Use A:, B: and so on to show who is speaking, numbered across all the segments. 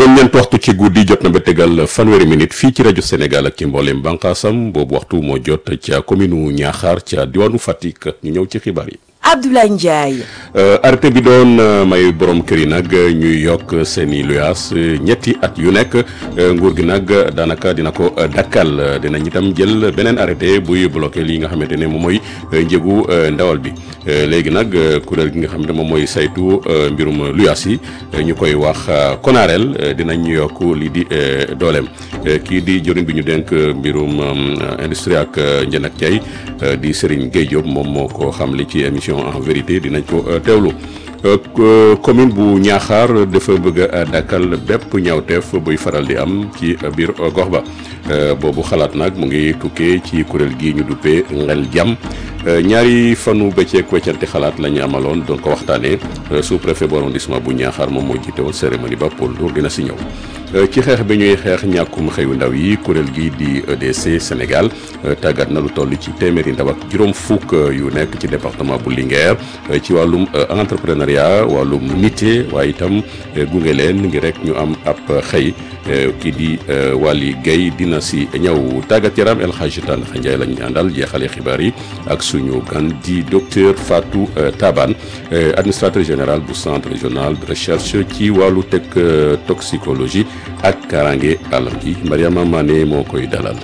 A: juróom-ñeent waxtu ci guddi jot na ba tegal fanweeri minute fii ci rajo Sénégal ak ci mbooleem bànqaasam boobu waxtu moo jot ca commune u Niakhar ca diwaanu Fatick ñu ñëw ci xibaar yi.
B: Abdoulaye Ndiaye.
A: arrêté bi doon may borom kër yi nag ñuy yokk seen i luyaas ñetti at yu nekk nguur gi nag daanaka dina ko dakkal dinañ itam jël beneen arrêté buy bloqué li nga xamante ne moom mooy njëgu ndawal bi léegi nag kuréel gi nga xam ne moom mooy saytu mbirum luyaas yi ñu koy wax konareel dinañ yokk lii di dooleem kii di jëriñ bi ñu dénk mbirum industrie ak njënd ak jaay di Serigne Gueye Diop moom moo ko xam li ci émission en vérité dinañ ko teewlu commune bu Niakhar dafa bëgg a dakkal bépp ñaawteef buy faral di am ci biir gox ba boobu xalaat nag mu ngi tukkee ci kuréel gi ñu duppee ngel jàmm ñaari fanu bëcceek weccante xalaat la ñu amaloon doon ko waxtaanee sous préfet bu arrondissement bu Niakhar moom moo jiite woon cérémonie ba Paul Ndour dina si ñëw ci xeex bi ñuy xeex ñàkkum xëyu ndaw yi kuréel gi di EDC Sénégal tàggat na lu toll ci téeméeri ndaw ak juróom fukk yu nekk ci département bu Linguère ci wàllum entrepreneuriat wàllum nité waaye itam gunge leen ngir rek ñu am ab xëy kii di Waly Guèye dina si ñëw tàggat yaram El Hadji Tandakha Ndiaye lañu àndal jeexale xibaar yi ak suñu gan di docteur Fatou Taban administrateur général bu centre régional de recherche ci wàllu tech toxicologie ak karange alam gi Mariama Mané moo koy dalal.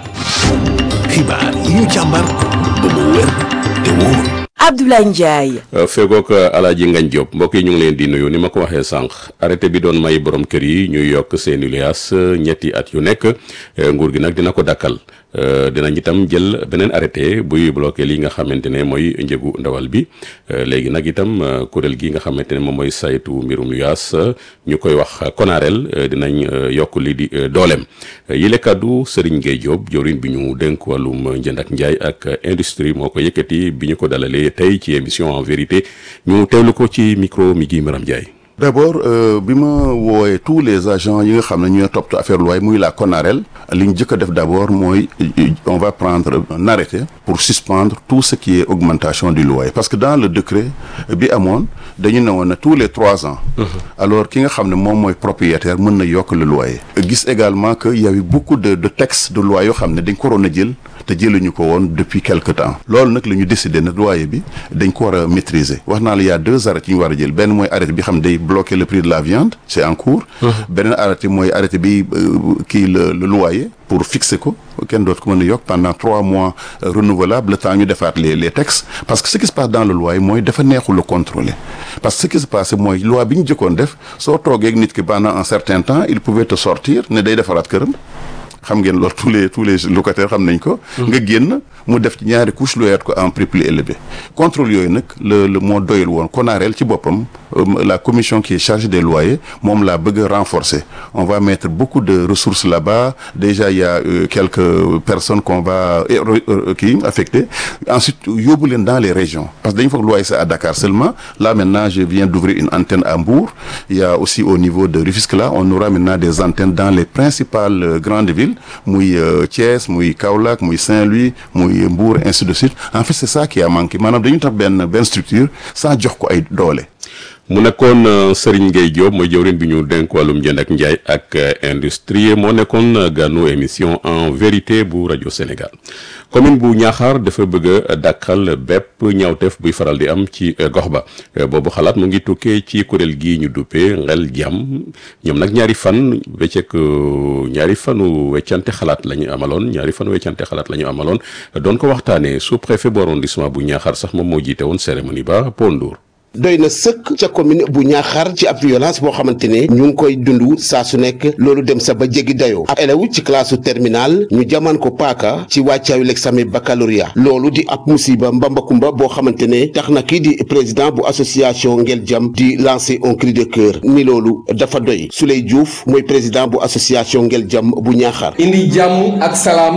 C: xibaar yi ñu càmbar ba mu wér te wóor.
B: Abdoulaye Ndiaye.
A: fegook alaaji Ngañ Diop mbokk yi ñu ngi leen di nuyu ni ma ko waxee sànq arrêté bi doon may borom kër yi ñuy yokk seeni luyaas ñetti at yu nekk nguur gi nag dina ko dakkal dinañ itam jël beneen arrêté buy bloqué li nga xamante ne mooy njëgu ndawal bi léegi nag itam kuréel gi nga xamante ne moom mooy saytu mbirum luyaas ñu koy wax konareel dinañ yokk li di dooleem yile kàddu Serigne Gueye Diop jawriñ bi ñu dénk wàllum njënd ak njaay ak industrie moo ko yëkkati bi ñu ko dalalee tey ci émission en vérité ñu teewlu ko ci micro mi gi Maram Ndiaye.
D: d'abord bi ma woowee tous les agents yi nga xam ne ñooy toppatoo affaire loi muy la CONAREL li ñu jëkk a def d'abord mooy on va prendre un arrêté pour suspendre tout ce qui est augmentation du loyer parce que dans le décret bi amoon dañu ne woon ne tous les trois ans alors ki nga xam ne moom mooy propriétaire mën na yokk le loyer gis également que y avait beaucoup de de textes de loi yoo xam ne dañ ko waroon a jël te jëluñu ko woon depuis quelque temps loolu nag la ñu décidé ne loyer bi dañ ko war a maîtriser wax naa la y a deux arrêtés yu ñu war a jël benn mooy arrêté bi xam ne day bloquer le prix de la viande c'est en cours beneen arrêté mooy arrêté bi kii le le loyer pour fixer ko kenn dootu ko mën a yokk pendant trois mois renouvelable le temps ñu defaat les les textes parce que ce qui se passe dans le loyer mooy dafa neexul a contrôler parce que ce qui se passe mooy loi bi ñu jëkkoon def soo toogee ak nit ki pendant un certain temps il pouvait te sortir ne day defaraat këram xam ngeen loolu tous les tous les locataires xam nañ ko. nga génn mu def ci ñaari couche loyaat ko en prix plus élevé. contrôle yooyu nag le le moo doyul woon konareel ci boppam la commission qui est chargée des loyers moom laa bëgg a renforcer on va mettre beaucoup de ressources là-bas déjà il y a euh, quelques personnes qu'on va kii affecter ensuite yóbbu leen dans les régions parce que dañu foog loyer c'est à Dakar seulement là maintenant je viens d'ouvrir une antenne à Mbour il y a aussi au niveau de Rufisque là on aura maintenant des antennes dans les principales euh, grandes villes muy Thiès muy Kaolack muy Saint-Louis muy Mbour ainsi de suite en fait c'est ça qui a manqué maanaam dañu tax benn benn structure sans jox ko ay doole.
A: mu nekkoon Serigne Gueye Diop mooy jëwriñ bi ñu dénk wàllum njënd ak njaay ak industrie moo nekkoon gànnu émission en vérité bu rajo Sénégal commune bu Niakhar dafa bëgg a dàkkal bépp ñaawteef buy faral di am ci gox ba boobu xalaat mu ngi tukkee ci kuréel gii ñu duppee ngel jàmm ñoom nag ñaari fan wecceek ñaari fanu weccante xalaat la ñu amaloon ñaari fanu weccante xalaat la ñu amaloon doon ko waxtaanee sous préfet bu arrondissement bu Niakhar sax moom moo jiite woon cérémonie ba Paul Ndour
E: doy na sëkk ca commune bu ñaaxar ci ab violence boo xamante ne ñu ngi koy dund saa su nekk loolu dem sa ba jéggi dayoo ab élève ci classe terminale ñu jaman ko paaka ci wàccaayu l'examen baccalauréat loolu di ab musiba mbambakumba boo xamante ne tax na kii di président bu association Ngel Jam di lancer un cri de cœur ni loolu dafa doy Souley Diouf mooy président bu association Ngel Jam bu ñaaxar
F: indi jàmm ak salaam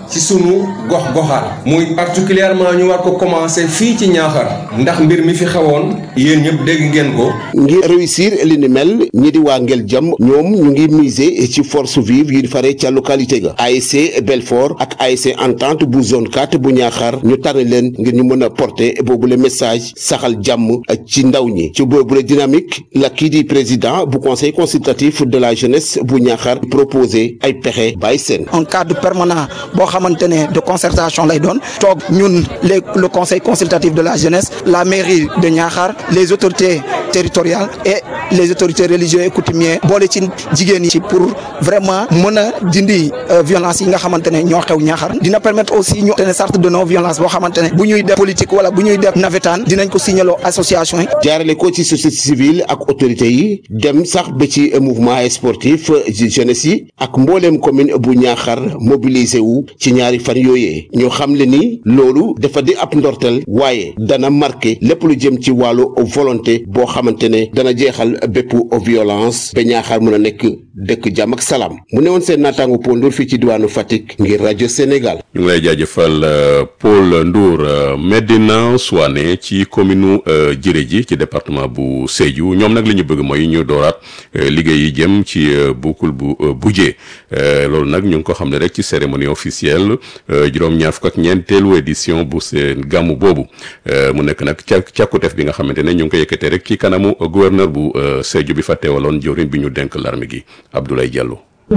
F: ci sunu gox-goxaat muy particulièrement ñu war ko commencer fii ci Ñaaxar ndax mbir mi fi xewoon yéen ñëpp dégg ngeen ko.
E: ngir réussir li ni mel ñi di waa Ngel Jam ñoom ñu ngi miser ci force vive yi faree ca localité ga ASC Belfort ak ASC Entente bu zone 4 bu Ñaaxar ñu tànn leen ngir ñu mën a porter boobule message saxal jàmm ci ndaw ñi ci boobule dynamique la kii di président bu conseil consultatif de la jeunesse bu Ñaaxar proposé ay pexe bàyyi seen.
G: un cadre permanent boo xamante ne de concertation lay doon toog ñun les le conseil consultatif de la jeunesse la mairie de Niakhar les autorités territoriales et les autorités religieuses et coutumières boole ci jigéen yi ci pour vraiment mën a dindi violence yi nga xamante ne ñoo xew Niakhar dina permettre aussi ñu te charte de non violence boo xamante ne bu ñuy def politique wala bu ñuy def navétane dinañ ko signaloo association yi.
E: jaarale ko ci société civile ak autorités yi dem sax ba ci mouvement sportif jeunesse yi ak mbooleem commune bu Niakhar mobilisé wu ci ñaari fan yooyee ñoo xam le ni loolu dafa di ab ndorteel waaye dana marqué lépp lu jëm ci wàllu volonté boo xamante ne dana jeexal bépp violence ba Niakhar mën a nekk dëkk jàmm ak salaam mu newoon seen naataangu Paul Ndour fii ci diwaanu Fatick ngir rajo Sénégal.
A: ñu ngi lay jaajëfal Paul Ndour Medina Souane ci commune Jiré ji ci département bu Sédhiou ñoom nag li ñu bëgg mooy ñu dooraat liggéey yi jëm ci boucle bu Bujee loolu nag ñu ngi ko xam ne rek ci cérémonie officielle juróom-ñaar fukk ak ñeenteelu édition bu seen gàmmu boobu mu nekk nag ca càkkuteef bi nga xamante ne ñu ngi ko yëkkatee rek ci kanamu gouverneur bu Sédhiou bi fa teewaloon jawriñ bi ñu denk l'armée gi Abdoulaye Diallo.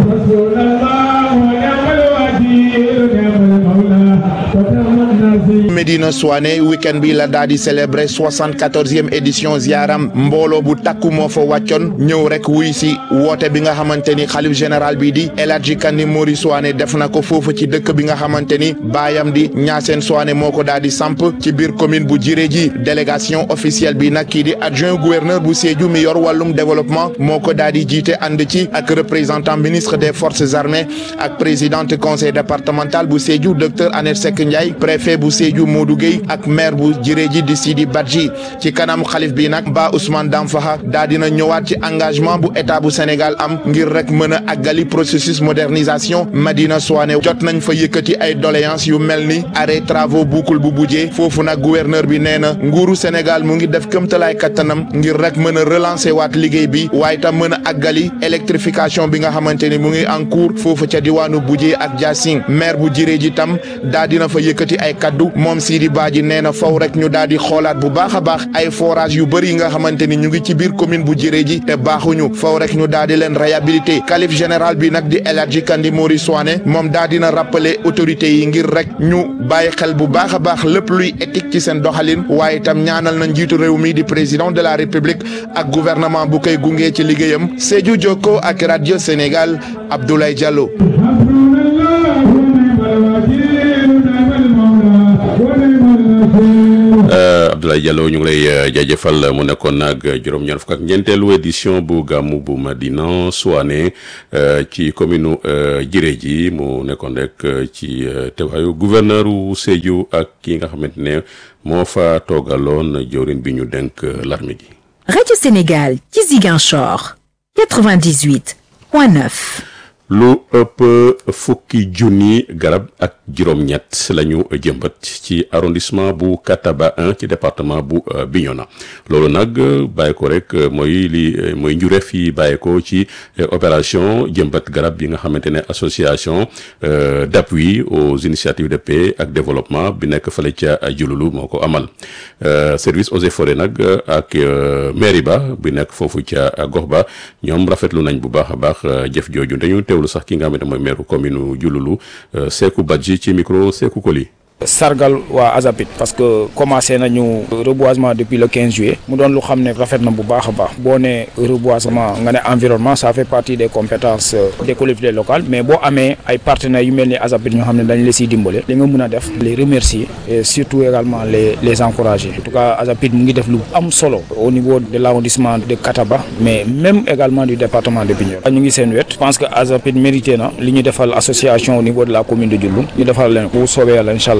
H: Medina Souane week-end bi la daal di célébrer soixante-quatorzième édition ziaram mbooloo bu takku moo fa wàccoon ñëw rek wuy si woote bi nga xamante ni xalif général bi di El Hadji Kandi Mori Souane def na ko foofu ci dëkk bi nga xamante ni baayam di Ñaaseen Souane moo ko daal di samp ci biir commune bu Jiré ji délégation officielle bi nag kii di adjoint gouverneur bu Sédhiou mi yor wàllum développement moo ko daal di jiite ànd ci ak représentant ministre des forces armées ak présidente conseil départemental bu Sédhiou docteur Annette Seck Ndiaye préfet bu Sédhiou Modou Gueye ak maire bu Jiré ji di Sidi Badji ci kanam xalif bi nag ba Ousmane Damfaha daa dina ñëwaat ci engagement bu état bu Sénégal am ngir rek mën a àggali processus modernisation Madina Souane jot nañ fa yëkkati ay doléances yu mel ni arrêt travaux boucle bu Bujee foofu nag gouverneur bi nee na nguuru Sénégal mu ngi def këmtalaay kattanam ngir rek mën a relancer waat liggéey bi waaye tam mën a àggali électrification bi nga xamante ni mu ngi en cours foofu ca diwaanu Bujee ak Diassing maire bu Jiré ji tam daa dina fa yëkkati ay kaddu moom Sidi Badji nee na faw rek ñu daal di xoolaat bu baax a baax ay forage yu bëri yi nga xamante ni ñu ngi ci biir commune bu Jiré ji te baaxuñu faw rek ñu daal di leen réhabilité calife général bi nag di El Hadji Kandi Mori Souane moom daa dina rappeler autorités yi ngir rek ñu bàyyi xel bu baax a baax lépp luy éthique ci seen doxalin waaye itam ñaanal na njiitu réew mi di président de la république ak gouvernement bu koy gunge ci liggéeyam Sédhiou Jokko ak radio Sénégal Abdoulaye Diallo.
A: Abdoulaye Diallo ñu ngi lay jaajëfal mu nekkoon nag juróom-ñaar fukk ak ñeenteelu édition bu gàmmu bu Madina Souane ci commune Jiré ji mu nekkoon rek ci teewaayu gouverneur wu Sédhiou ak ki nga xamante ne moo fa toogaloon jawriñ bi ñu denk l'armée gi.
I: Radio Sénégal ci Ziguinchor 98 point 9.
A: lu ëpp fukki junni garab ak juróom-ñett la ñu jëmbat ci arrondissement bu Kataba 1 ci département bu Bignona loolu nag bàyyi ko rek mooy li mooy njureef yi bàyyi ko ci opération jëmbat garab yi nga xamante ne association d'appui aux initiatives de paix ak développement bi nekk fële ca Jululu moo ko amal service eaux et forêts nag ak mairie ba bi nekk foofu ca gox ba ñoom rafetlu nañ bu baax a baax jëf jooju dañu teewlu sax ki nga xamante mooy maire commune Diouloulou Sékou Badji ci micro Sékou Koli
J: sargal waa Azapit parce que commencé nañu reboisement depuis le 15 juillet mu doon lu xam ne rafet na bu baax a baax boo ne reboisement nga ne environnement ça fait partie des compétences des collectivités locales mais boo amee ay partenaires yu mel ni Azapit ñoo xam ne dañ la siy dimbale li nga mën a def les remercier et surtout également les les encourager en tout cas Azapit mu ngi def lu am solo au niveau de l'arrondissement de Kataba mais même également du département de Bignona ñu ngi seen wet je pense que Azapit mérité na li ñu defal association au niveau de la commune de Diouloulou ñu defal leen bu soobee yàlla incha allah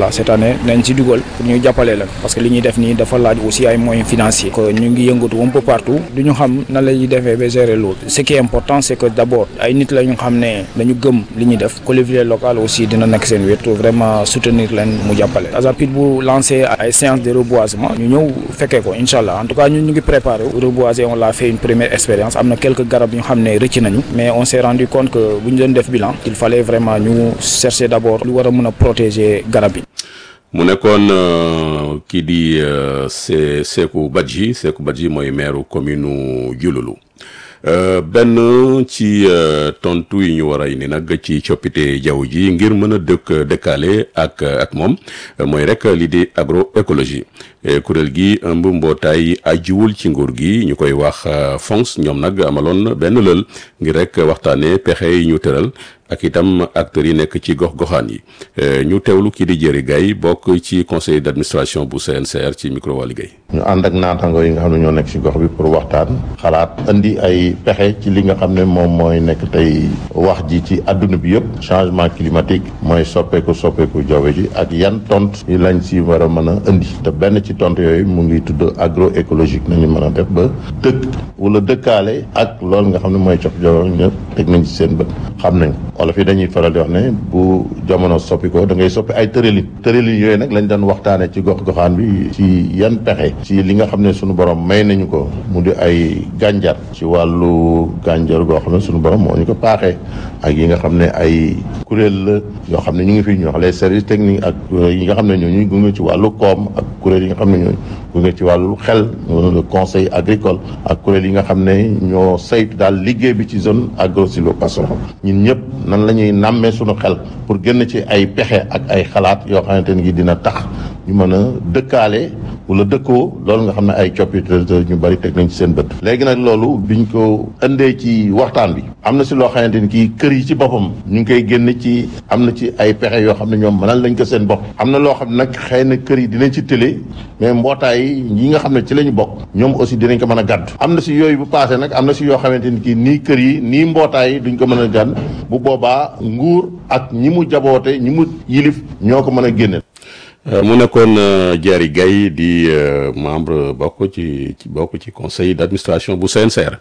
J: allah cette année nañ ci dugal pour ñu jàppale leen parce que li ñuy def nii dafa laaj aussi ay moyens financiers que ñu ngi yëngatu un peu partout du ñu xam nan la ñuy defee ba gérer loolu ce qui est important c'est que d'abord ay nit la ñu xam ne dañu gëm li ñuy def collectivité locale aussi dina nekk seen wet vraiment soutenir leen mu jàppale Azapit bu lancé ay séance de reboisement ñu ñëw fekkee ko incha allah en tout cas ñun ñu ngi préparé reboiser on l'a fait une première expérience am na quelques garab yu xam ne rëcc nañu mais on s'est rendu compte que bu ñu doon def bilan il fallait vraiment ñu chercher d'abord lu war a mën a protéger garab yi
A: mu nekkoon kii di se Sekou Badji Sekou Badji mooy maire commune Diouloulou benn ci tontu yi ñu war a indi nag ci coppite jaww ji ngir mën a dëkk dëkkaale ak ak moom mooy rek lii di agroécologie kuréel gi ëmb mbootaay ajiwul ci nguur gi ñu koy wax FONGS ñoom nag amaloon benn lël ngir rek waxtaanee pexe yi ñu tëral ak itam acteurs yi nekk ci gox-goxaan yi ñu teewlu kii di Jëri Gaye bokk ci conseil d'administration bu CNCR ci micro waa liggéey
K: ñu ànd ak naataango yi nga xam ne ñoo nekk ci gox bi pour waxtaan xalaat indi ay pexe ci li nga xam ne moom mooy nekk tey wax ji ci àdduna bi yëpp changement climatique mooy soppeeku soppeeku jaww ji ak yan tont yi lañ si war a mën a indi te benn ci tont yooyu mu ngi tudd agroécologique nañu mën a def ba dëkk wala dëkkaale ak loolu nga xam ne mooy copp jaww ñëpp teg nañ ci seen bët xam nañ wolof yi dañuy faral di wax ne bu jamono soppi ko da ngay soppi ay tëralin tëralin yooyu nag lañ doon waxtaane ci gox goxaan bi ci yan pexe ci li nga xam ne sunu borom may nañu ko mu di ay gànjar ci wàllu gànjar goo xam ne sunu borom moo ñu ko paaxee ak yi nga xam ne ay kuréel la yoo xam ne ñu ngi fi ñu wax les services techniques ak yi nga xam ne ñoo ñuy gunge ci wàllu koom ak kuréel yi nga xam ne ñoo gunge ci wàllu xel le conseil agricole ak kuréel yi nga xam ne ñoo saytu daal liggéey bi ci zone agro-sylvo-pastorale ñun ñëpp nan la ñuy nàmmee suñu xel pour génn ci ay pexe ak ay xalaat yoo xamante ne dina tax ñu mën a dëkkaale wala dëkkoo loolu nga xam ne ay coppite ñu bari teg nañ ci seen bët. léegi nag loolu biñ ko indee ci waxtaan bi am na si loo xamante ni kii kër yi ci boppam ñu ngi koy génn ci am na ci ay pexe yoo xam ne ñoom mënal lañ ko seen bopp. am na loo xam ne nag xëy na kër yi dinañ ci télé mais mbootaay yi nga xam ne ci la ñu bokk ñoom aussi dinañ ko mën a gàddu. am na si yooyu bu paasee nag am na si yoo xamante ni kii nii kër yi nii mbootaay yi duñ ko mën a gàdd bu boobaa nguur ak ñi mu jaboote ñi mu yilif ñoo ko mën a génne.
A: mu nekkoon Diary Gaye di membre bokk ci bokk ci conseil d'administration bu CNCR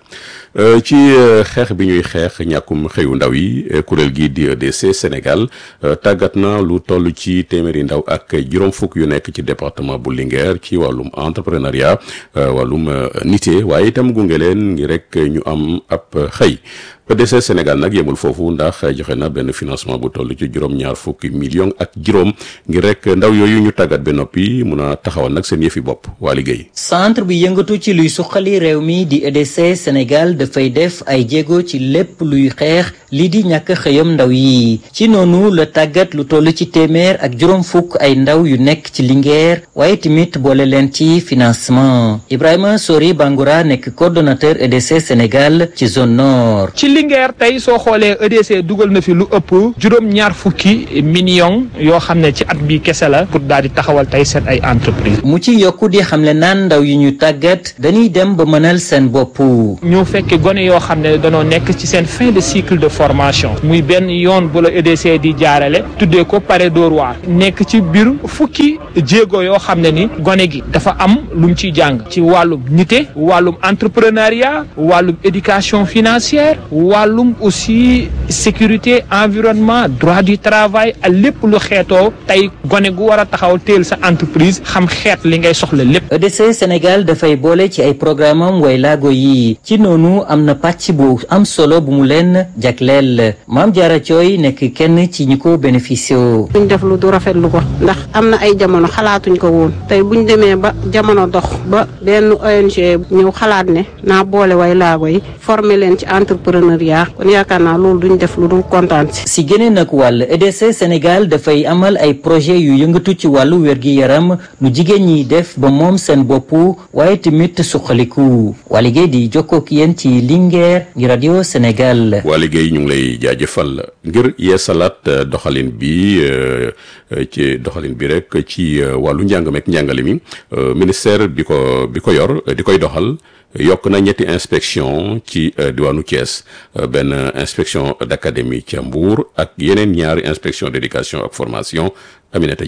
A: ci xeex bi ñuy xeex ñàkkum xëyu ndaw yi kuréel gi di EDC Sénégal tàggat na lu toll ci téeméeri ndaw ak juróom fukk yu nekk ci département bu Linguère ci wàllum entrepreneuriat wàllum nité waaye itam gunge leen ngi rek ñu am ab xëy EDC Sénégal nag yemul foofu ndax joxe na benn financement bu toll ci juróom-ñaar fukki millions ak juróom ngir rek ndaw yooyu ñu tàggat ba noppi mun a taxawal nag seen yëfi bopp waa liggéey.
L: centre bi yëngatu ci luy suqali réew mi di EDC Sénégal dafay def ay jéego ci lépp luy xeex lii di ñàkk xëyam ndaw yi ci noonu la tàggat lu toll ci téeméer ak juróom fukk ay ndaw yu nekk ci Linguère waaye tamit boole leen ci financement Ibrahima Sori Bangoura nekk coordonnateur EDC Sénégal ci zone nord.
M: Linguère tey soo xoolee EDC dugal na fi lu ëpp juróom ñaar fukki millions yoo xam ne ci at bi kese la pour daal di taxawal tey seen ay entreprise
L: mu ci yokku di xamle naan ndaw yi ñu tàggat dañuy dem ba mënal seen bopp.
M: ñu fekk gone yoo xam ne danoo nekk ci seen fin de cycle de formation muy benn yoon bu la EDC di jaarale tuddee ko pare Dóor waar nekk ci biir fukki jéego yoo xam ne ni gone gi dafa am lu mu ciy jàng ci wàllum nité wàllum entrepreneuriat wàllum éducation financière. wàllum aussi sécurité environnement droit du travail ak lépp lu xeetoo tey gone gu war a taxaw teel sa entreprise xam xeet li ngay soxla lépp.
L: EDC Sénégal dafay boole ci ay programme am way laago yi ci noonu am na pàcc bu am solo bu mu leen jagleel maam Diarra Thioy nekk kenn ci ñi ko bénéficié
N: buñ def lu du rafetlu ko ndax am na ay jamono xalaatuñ ko woon tey buñ demee ba jamono dox ba benn ONG ñëw xalaat ne naa boole way laago yi former leen ci entrepreneur. kon yaakaar naa loolu duñ def lu dul kontaan si.
L: si geneen ak wàll EDC Sénégal dafay amal ay projet yu yëngatu ci wàllu wér-gi-yaram nu jigéen ñi def ba moom seen bopp waaye tamit suqaliku waa liggéey di jokkoo ak yéen ci Linguère ngi rajo Sénégal.
A: waa liggéey ñu ngi lay jaajëfal ngir yeesalaat doxalin bi ci doxalin bi rek ci wàllu njàng meek njàngale mi ministère bi ko bi ko yor di koy doxal. yokk na ñetti inspection ci diwaanu Thiès benn inspection d'académie ca Mbour ak yeneen ñaari inspection d'éducation ak formation Aminata Dieye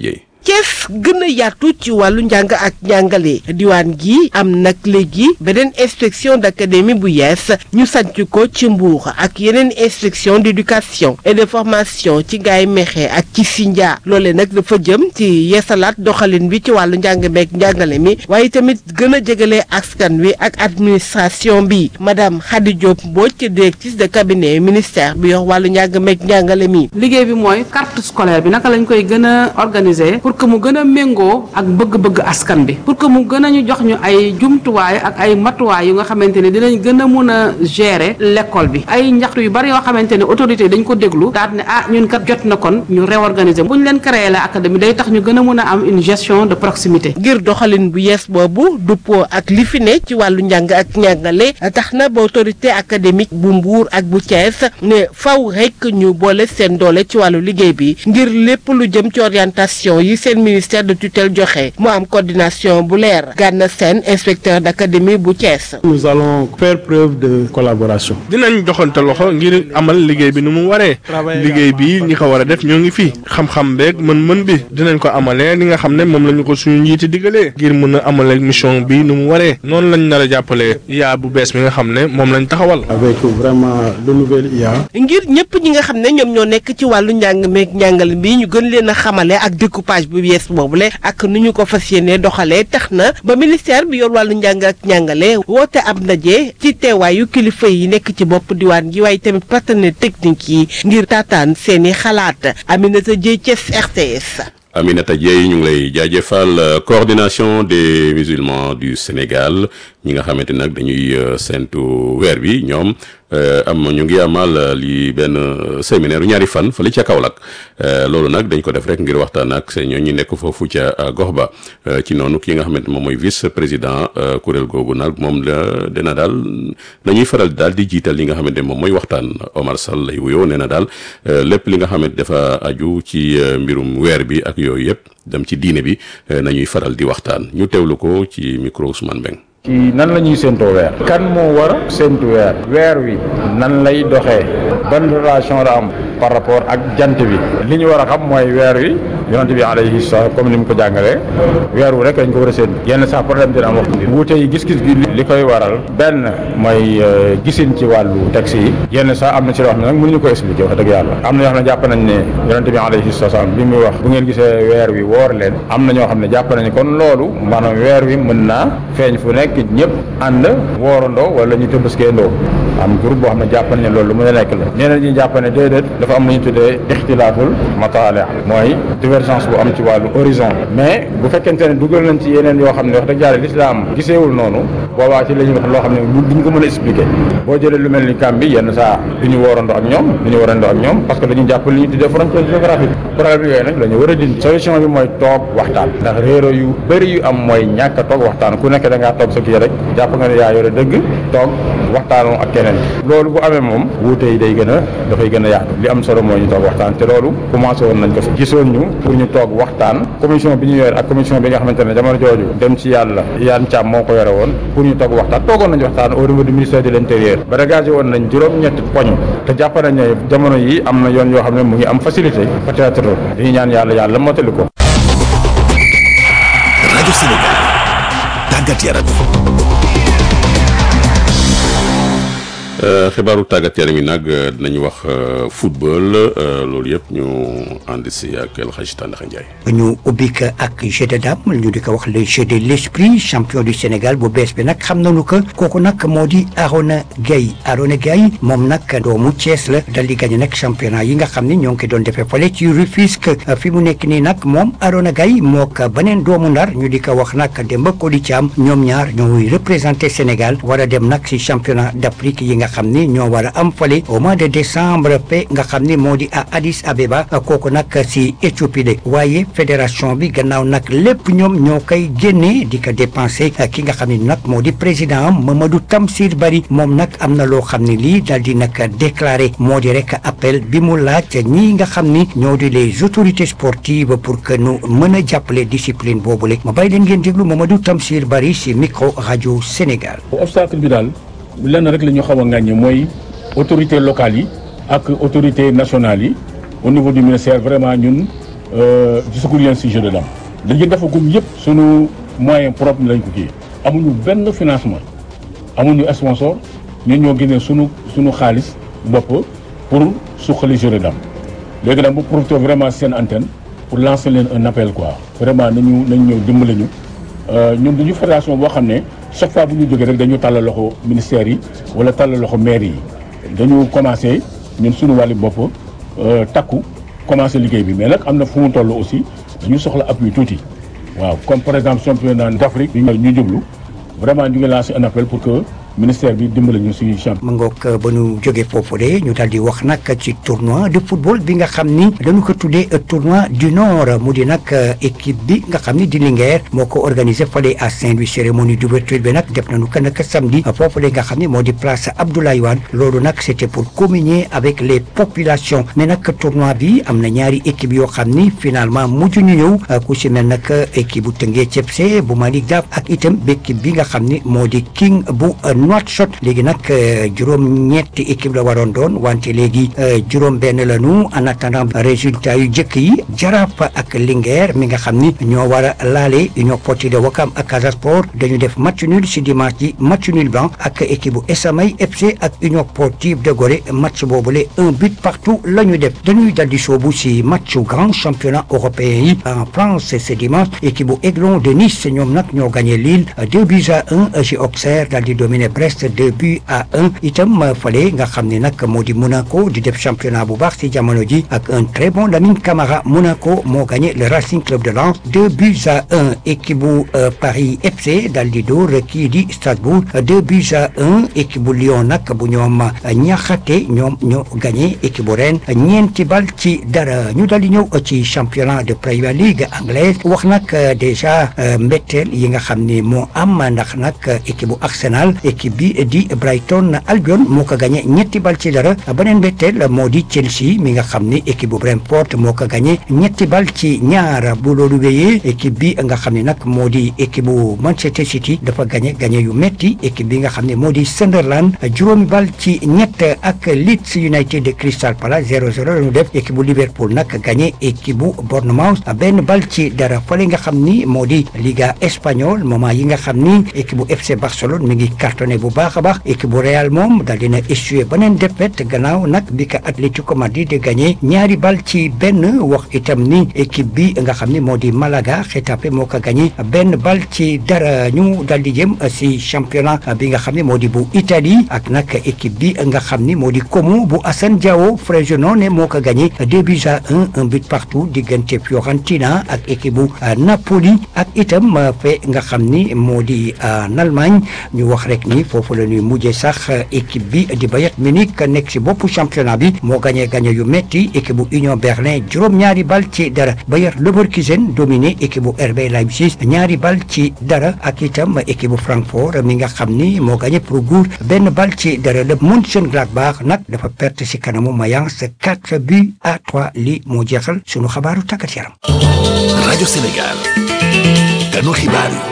O: Thiès gën a yaatu ci wàllu njàng ak njàngale diwaan gi am nag léegi beneen inspection d'académie bu yees ñu sanc ko ci Mbour ak yeneen inspection d'éducation et de formation ci Ngaye Mékhé ak ci Sindia loole nag dafa jëm ci yeesalaat doxalin bi ci wàllu njàng meek njàngale mi waaye tamit gën a jegale askan wi ak administration bi madame Khady Diop Mbodj directrice de cabinet ministère bi yor wàllu njàng meek njàngale mi.
P: liggéey bi mooy carte scolaire bi naka lañ koy gën a organiser pour que mu gën a méngoo ak bëgg-bëgg askan bi pour que mu gën a ñu jox ñu ay jumtuwaay ak ay matuwaay yu nga xamante ne dinañ gën a mun a gérer l'école bi ay njaxtu yu bari yoo xamante ne autorité dañ ko déglu daal ne ah ñun kat jot na kon ñu réorganiser bu ñu leen créer la académie day tax ñu gën a mun a am une gestion de proximité.
O: ngir doxalin bu yees boobu duppoo ak li fi ne ci wàllu njàng ak njàngale tax na ba autorité académique bu Mbour ak bu Thiès ne faw rek ñu boole seen doole ci wàllu liggéey bi ngir lépp lu jëm ci orientation yi seen ministère de tutelle joxe mu am coordination bu leer Gana Sène inspecteur d'académie bu Thiès.
Q: nous allons faire preuve de collaboration. dinañ joxante loxo ngir amal liggéey bi nu mu waree liggéey bi ñi ko war a def ñoo ngi fi xam-xam beeg mën-mën bi dinañ ko amalee li nga xam ne moom la ñu ko suñu njiiti digalee ngir mën a amalee mission bi nu mu waree noonu lañ nar a jàppalee IA bu bees bi nga xam ne moom lañ taxawal. avec vraiment le nouvel IA.
O: ngir ñëpp ñi nga xam ne ñoom ñoo nekk ci wàllu njàng meeg njàngal bi ñu gën leen a xamale ak découpage bu yees boobule ak nu ñu ko fas yéene doxalee tax na ba ministère bi yor wàllu njàng ak njàngale woote ab ndaje ci teewaayu kilifa yi nekk ci bopp diwaan gi waaye tamit partenaire technique yi ngir taataan seeni xalaat Aminata Dieye Thiès RTS.
A: Aminata Dieye ñu ngi lay jaajëfal coordination des musulmans du Sénégal ñi nga xamante nag dañuy séntu weer bi ñoom am ñu ngi amal li benn séminaire ñaari fan fële ca Kaolack loolu nag dañ ko def rek ngir waxtaan ak seen ñoo ñu nekk foofu ca gox ba ci noonu ki nga xamante moom mooy vice président kuréel googu nag moom la dina daal dañuy faral daal di jiital li nga xamante moom mooy waxtaan Omar Sall lay wuyoo nee na daal lépp li nga xamante dafa aju ci mbirum weer bi ak yooyu yëpp dem ci diine bi nañuy faral di waxtaan ñu teewlu ko ci micro Ousmane Mbeng
R: ci nan la ñuy séentoo weer kan moo war a séentu weer weer wi nan lay doxee ban relation la am par rapport ak jant bi li ñu war a xam mooy weer wi yonent bi alayhi salaam comme ni mu ko jàngalee weer wu rek dañ ko war a séentu yenn sax problème dina am wax wuute yi gis-gis gi li koy waral benn mooy gisin ci wàllu texte yi yenn sax am na ci loo xam ne nag mënuñu ko expliquer wax dëgg yàlla am na ñoo xam ne jàpp nañ ne yonent bi alayhi salaam bi muy wax bu ngeen gisee weer wi woor leen am na ñoo xam ne jàpp nañ kon loolu maanaam weer wi mën naa feeñ fu nekk ñëpp ànd woorandoo wala ñu tëbaskeendoo am groupe boo xam ne jàpp nañ ne loolu lu mën a nekk la ñeneen ñi jàpp ne déedéet dafa am lu ñu tuddee ixtilaaful mataali mooy divergence bu am ci wàllu horizon mais bu fekkente ne dugal nañ ci yeneen yoo xam ne wax dëgg yàlla lislaam giseewul noonu boobaa ci la ñuy wax loo xam ne duñ ko mën a expliquer boo jëlee lu mel ni Gambie yenn saa du ñu woorandoo ak ñoom du ñu woorandoo ak ñoom parce que dañuy jàpp li ñu tuddee frontière géographique problème yooyu nag la ñu war a dindi solution bi mooy toog waxtaan ndax réero yu bëri yu am mooy ñàkk a toog waxtaan ku nekk da ngaa toog sa kii rek jàpp nga ne yaa yore dëgg toog waxtaanoo ak keneen loolu bu amee moom wuute yi day gën a dafay gën a yaatu li am solo mooy ñu toog waxtaan te loolu commencé woon nañ ko fi gisoon ñu pour ñu toog waxtaan commission bi ñu yore ak commission bi nga xamante ne jamono jooju dem ci yàlla yaan Thiam moo ko yore woon pour ñu toog waxtaan toogoon nañu waxtaan au niveau du ministère de l'intérieur ba dégagé woon nañ juróom-ñetti poñ te jàpp nañ ne jamono yi am na yoon yoo xam ne mu ngi am facilité peut-être dañuy ñaan yàlla yàlla mottali ko
C: rajo Sénégal tàggat yaram
A: xibaaru tàggat yaram yi nag dinañu wax football loolu yëpp ñu ànd si ak El Hadj Tandakha Ndiaye.
S: ñu ubbi ko ak jeu de dame ñu di ko wax le jeu de l'esprit champion du Sénégal bu bees bi nag xam nañu ko kooku nag moo di Arona Gueye Arona Gueye moom nag doomu Thiès la dal di gagné nag championnat yi nga xam ni ñoo ngi ko doon defee fale ci Rufisque fi mu nekk nii nag moom Arona Gueye moo ko beneen doomu ndar ñu di ko wax nag Demba Koli Thiam ñoom ñaar ñooy représenté Sénégal war a dem nag si championnat d'Afrique yi nga xam ni ñoo war a am fale au mois de décembre pe nga xam ni moo di à Addis Abeba kooku nag si Éthiopie de waaye fédération bi gannaaw nag lépp ñoom ñoo koy génnee di ko dépensé ki nga xam ni nag moo di président am Mamadou Tamsir Bari moom nag am na loo xam ne lii daal di nag déclaré moo di rek appel bi mu laaj ñii nga xam ni ñoo di les autorités sportives pour que nu mën a jàppale discipline boobule ma bàyyi leen ngeen déglu Mamadou Tamsir Bari si micro rajo Sénégal.
T: obstacle bi daal lenn rek la ñu xaw a ŋàññe mooy autorités locales yi ak autorités nationales yi au niveau du ministère vraiment ñun gisaguñ leen si jeu de dame dañuy defagum yëpp sunu moyen propre lañ ko kii amuñu benn financement amuñu sponsor ñun ñoo génnee sunu sunu xaalis bopp pour suqali jeu de dame léegi nag bu profité vraiment seen antenne pour lancer leen un appel quoi vraiment nañu nañu ñëw dimbali ñu ñun duñu fédération boo xam ne chaque fois bu ñu jógee rek dañu tàllal loxo ministères yi wala tàllal loxo maire yi dañu commencé ñun suñu wàllu bopp takku commencé liggéey bi mais nag am na fu mu toll aussi dañu soxla appui tuuti waaw comme par exemple championnat d'Afrique ñu jublu vraiment ñu ngi lancé un appel pour que ministère bi dimbali ñu si champ.
S: ma ngoog ba ñu jógee foofu de ñu daal di wax nag ci tournoi de football bi nga xam ni dañu ko tuddee tournoi du nord mu di nag équipe bi nga xam ni di Linguère moo ko organisé fale à Saint-Louis cérémonie d'ouverture bi nag def nañu ko nag samedi foofu la nga xam ni moo di place Abdoulaye Wade loolu nag c'était pour communier avec les populations mais nag tournoi bi am na ñaari équipe yoo xam ni finalement mujj ñu ñëw ku si mel nag équipe bu Teungueth FC bu Malick Daf ak itam équipe bi nga xam ni moo di King bu Nouakchott léegi nag juróom ñetti équipe la waroon doon wante léegi juróom benn la ñu en attendant résultat yu jëkk yi Jaraaf ak Linguère mi nga xam ni ñoo war a laale Union Sportive de Ouakam ak Casa Sport dañu def match nul si dimanche ji match nul blanc ak équipe bu Esamay FC ak Union Sportive de Gorée match boobule un but partout la ñu def dañuy dal di soobu si match grand championnat européen yi en France ce dimanche équipe bu Aiglon de Nice ñoom nag ñoo gagné Lille deux buts à un si Auxerre dal di dominer Brest deux buts à un itam fale nga xam ne nag moo di Monaco di def championnat bu baax si jamono ji ak un très bon Lamine Camara Monaco moo gagné le Racing Club de Lens deux buts à un équipe bu Paris FC dal di dóor kii di Strasbourg deux buts à un équipe bu Lyon nag bu ñoom ñaxate ñoom ñoo gagné équipe bu Rennes ñeenti bal ci dara ñu dal di ñëw ci championnat de Premier League anglaise wax nag déjà mbetteel yi nga xam ne moo am ndax nag équipe bu Arsenal équipe bi di Brighton Albion moo ko gagné ñetti bal ci dara beneen mbetteel moo di Chelsea mi nga xam ni équipe bu Brentford moo ko gagné ñetti bal ci ñaar bu loolu wéyee équipe bi nga xam ne nag moo di équipe bu Manchester City dafa gagné gagné yu metti équipe bi nga xam ne moo di Sunderland juróomi bal ci ñett ak Leeds United de Crystal Palace 0-0 la ñu def équipe bu Liverpool nag gagné équipe bu Bournemouth benn bal ci dara fële nga xam ni moo di Liga espagnole moment yi nga xam ni équipe bu FC Barcelone mi ngi cartonné bu baax a baax équipe bu Real moom daal dina échoué beneen défaite gannaaw nag bi ka Atlético Madrid di gagné ñaari bal ci benn wax itam ni équipe bi nga xam ni moo di Malaga Getafe moo ko gagné benn bal ci dara ñu daal di jëm si championnat bi nga xam ne moo di bu Italie ak nag équipe bi nga xam ni moo di Como bu Assane Diao Frosinone moo ko gagné deux buts à un un but partout diggante Fiorentina ak équipe bu Napoli ak itam fe nga xam ni moo di en Allemagne ñu wax rek ni foofu la ñuy mujjee sax équipe bi di Bayern Munich nekk si boppu championnat bi moo gagné gagné yu metti équipe bu Union Berlin juróom-ñaari bal ci dara Bayer Leverkusen dominé équipe bu RB Leipzig ñaari bal ci dara ak itam équipe bu Francfort mi nga xam ni moo gagné pour Gour benn bal ci dara le Mönchengladbach nag dafa perte si kanamu Mayence quatre buts à trois li moo jeexal sunu xabaaru tàggat yaram.
C: rajo Sénégal ganu xibaar yi.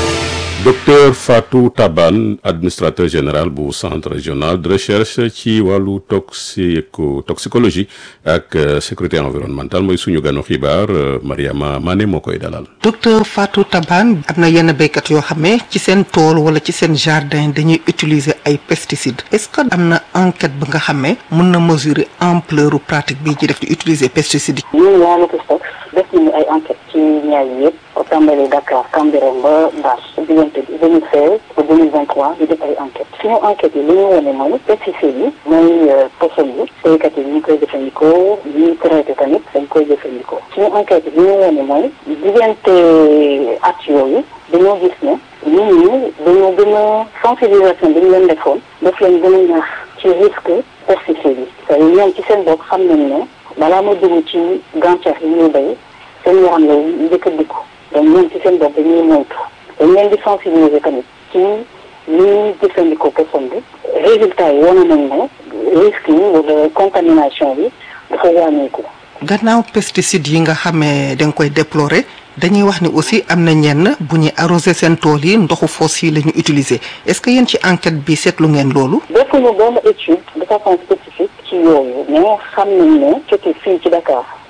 A: docteur Fatou Taban administrateur général bu centre régional de recherche ci wàllu toxico toxicologie ak sécurité environnementale mooy suñu ganu xibaar Mariama Mané moo koy dalal.
U: docteur Fatou Taban am na yenn béykat yoo xam ne ci seen tool wala ci seen jardin dañuy utiliser ay pesticides est-ce que am na enquête ba nga xam ne mën na mesurer ampleur pratique bi ci def di utiliser pesticides yi.
V: ñun waa Lotostox def nañu ay enquête ci ñaar yi yëpp au tàmbali Dakar Cambérène ba Mbass diggante bi 2016 ba 2023 ñu def ay enquête suñu enquête yi li ñu wane mooy pesticides yi mooy poson yi béykat yi ñu koy jëfandikoo ñuy traité tamit dañ koy jëfandikoo suñu enquête yi li ñu wane mooy diggante at yooyu dañoo gis ne nit ñi dañoo gën a sensibilisation bi ñu leen defoon daf leen gën a ñaax ci risque pesticides yi c'est ñoom ci seen bopp xam nañu ne balaa ma dugg ci gàncax yi ñuy béy seen yaram lay njëkk a dikku donc ñoom ci seen bopp dañuy moytu dañ leen di sensibiliser tamit ci li ñuy jëfandikoo poson bi résultat yi wane nañ ne risque yi wala contamination bi dafa wàññeeku.
U: gannaaw pesticides yi nga xamee da nga koy déplorer dañuy wax ni aussi am na ñenn bu ñuy arroser seen tool yi ndoxu foos yi la ñu utiliser est-ce que yéen ci enquête bi seetlu ngeen loolu.
V: defuñu benn étude de façon spécifique ci yooyu mais xam nañ ne surtout fii ci Dakar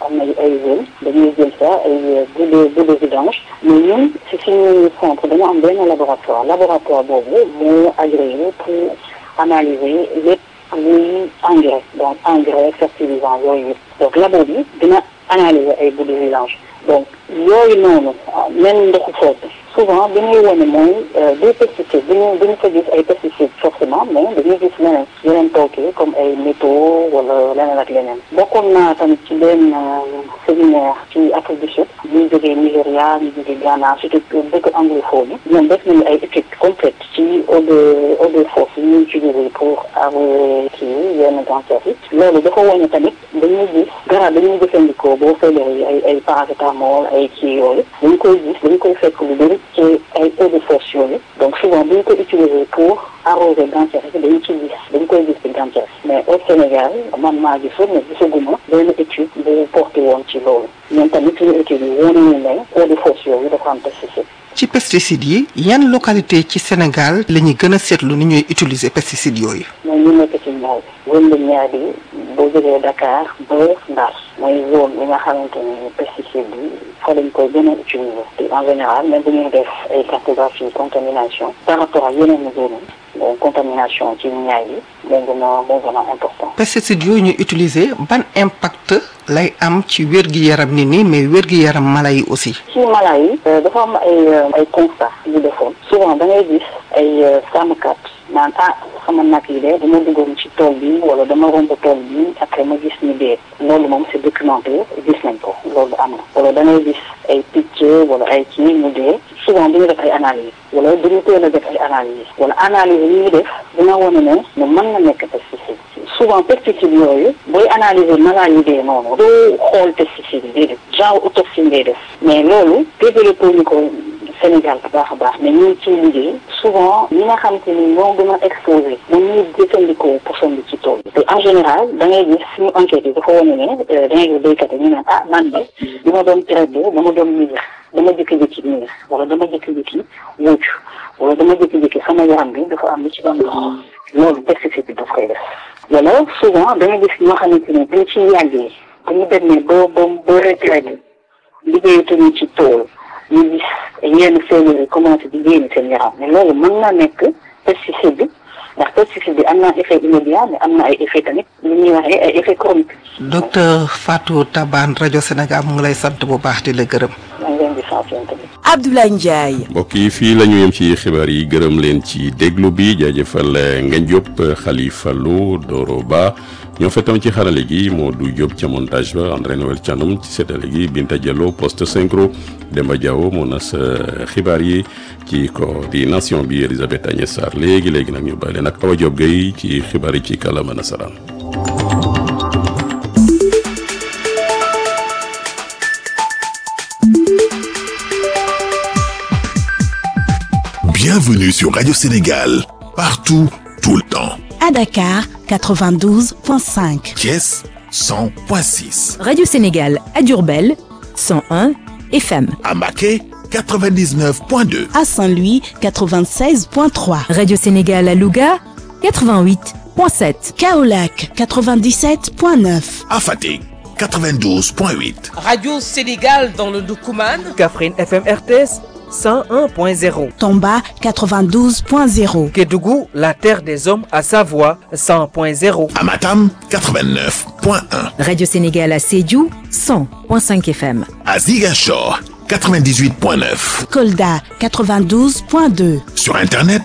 V: am na ay zones dañuy jël ça ay bout de bout de vidange mais ñun si suñu centre dañu am benn laboratoire laboratoire boobu moo agréé pour analyser lépp luy engrais donc engrais fertilisant yooyu yëpp donc labo bi dina analyser ay bout de vidange donc yooyu noonu même ndoxu foofu souvent bi ñuy wane mooy des pesticides bi ñu bi ñu fa gis ay pesticides forcément mais dañuy gis leneen yeneen tooke comme ay métaux wala leneen ak leneen bokkoon naa tamit ci benn séminaire ci Afrique du Sud ñu jógee Nigéria ñu jógee Ghana surtout dëkk anglophone yi ñoom def nañu ay études complètes ci eau de eau de fosse yi ñuy utiliser pour arroser kii yenn gàncax yi loolu dafa wane tamit dañuy gis garab dañuy jëfandikoo boo feebaree ay ay paracétamol ay kii yooyu dañ koy gis dañ koy fekk lu bëri ci ay eau de fosse yooyu donc souvent bu ñu ko utiliser pour arroser gàncax yi dañ ci gis dañ koy gis ci gàncax mais au Sénégal man maa gisoon mais gisaguma benn étude bu porté woon ci loolu ñoom tamit suñu étude yi wane nañu ne eau de fosse yooyu dafa am pesticide
U: ci pesticides yi yan localité ci Sénégal la ñuy gën a seetlu ni ñuy utiliser pesticides yooyu.
V: mooy ñu nekk ci ñaar bi zone de ñaar bi boo jógee Dakar ba Ndar mooy zone bi nga xamante ni pesticide bi fa lañ koy gën a utiliser te en général même bu ñuy def ay cartographie contamination par rapport ak yeneen zone yi donc contamination ci ñaar bi moo gën a moo gën a important.
U: pesticides yooyu ñuy utiliser ban impact lay am ci wér-gi-yaram nit ñi mais wér-gi-yaram mala yi aussi.
V: ci mala yi dafa am ay ay constat yu defoon souvent da ngay gis ay sàmmkat naan ah sama nag yi de dama duggoon ci tool bi wala dama romb tool bi après ma gis ni dee loolu moom c'est documenté gis nañ ko loolu am na wala da ngay gis ay picc wala ay kii ñu dee souvent du ñu def ay analyse wala du ñu teel a def ay analyse wala analyse yi ñuy def dina wane ne ne mën na nekk pesticide souvent pesticide yooyu booy analyser mala yi dee noonu doo xool pesticide yi déedéet genre autopsie ngay def mais loolu développé ñu ko Sénégal bu baax a baax mais ñu ngi ciy liggéey souvent ñi nga xam te ni ñoo gën a exposé moom ñuy jëfandikoo poson bi ci tool bi te en général da ngay gis suñu enquête yi dafa wane ne da ngay gis béykat yi ñu naan ah man de bi ma doon traité dama doon miir dama jékki-jékki miir wala dama jékki-jékki wócc wala dama jékki-jékki sama yaram bi dafa am lu ci doon dox loolu pesticide bi daf koy def wala souvent da ngay gis ñoo xamante ne dañ ciy yàggee dañu demee ba ba ba retraité liggéeyatuñu ci tool ñu gis yenn feebar yi commencé di génn seen yaram mais loolu mën na nekk pesticide bi ndax pesticide bi am na effet immédiat mais am na ay effet tamit li ñuy waxee ay effet chronique.
U: docteur Fatou Tabane rajo Sénégal mu ngi lay sant bu baax di la gërëm.
V: maa ngi leen di sant yéen tamit.
O: Abdoulaye Ndiaye.
A: mbokk yi fii la ñu yem ci xibaar yi gërëm leen ci déglu bi jaajëfal Ngagne Diop Khalifa Lo Doro Ba ñoo fettam ci xarale gi Modou Diop ca montage ba André Noël Thiandoum ci seetale gi Binta Diallo poste synchro Demba Diawo moo nas xibaar yi ci coordination bi Elisabeth Agnès Sarr léegi léegi nag ñu bàyyi leen ak Awa Diop Gueye ci xibaar yi ci kàllaama nasaraan.
C: Bienvenue sur Radio Sénégal, partout, tout le temps.
B: À Dakar, 92.5.
C: Thiès, 100.6.
I: Radio Sénégal à Durbel, 101 FM.
C: À Maquet, 99.2.
B: À Saint-Louis, 96.3.
I: Radio Sénégal à Louga, 88.7.
B: Kaolac, 97.9.
C: À Fatick, 92.8.
O: Radio Sénégal dans le Doukouman.
D: Kaffrine FM RTS. 101.0.
B: Tomba 92.0.
D: Kédougou, la terre des hommes à Savoie 100.0.
C: Amatam 89.1.
I: Radio Sénégal à Sédiou 100.5 FM.
C: À Ziguinchor 98.9.
B: Kolda 92.2.
C: Sur internet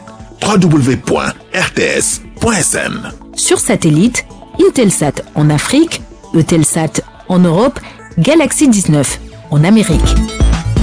C: www.rts.sn.
I: Sur satellite, Intelsat en Afrique, Eutelsat en Europe, Galaxy 19 en Amérique.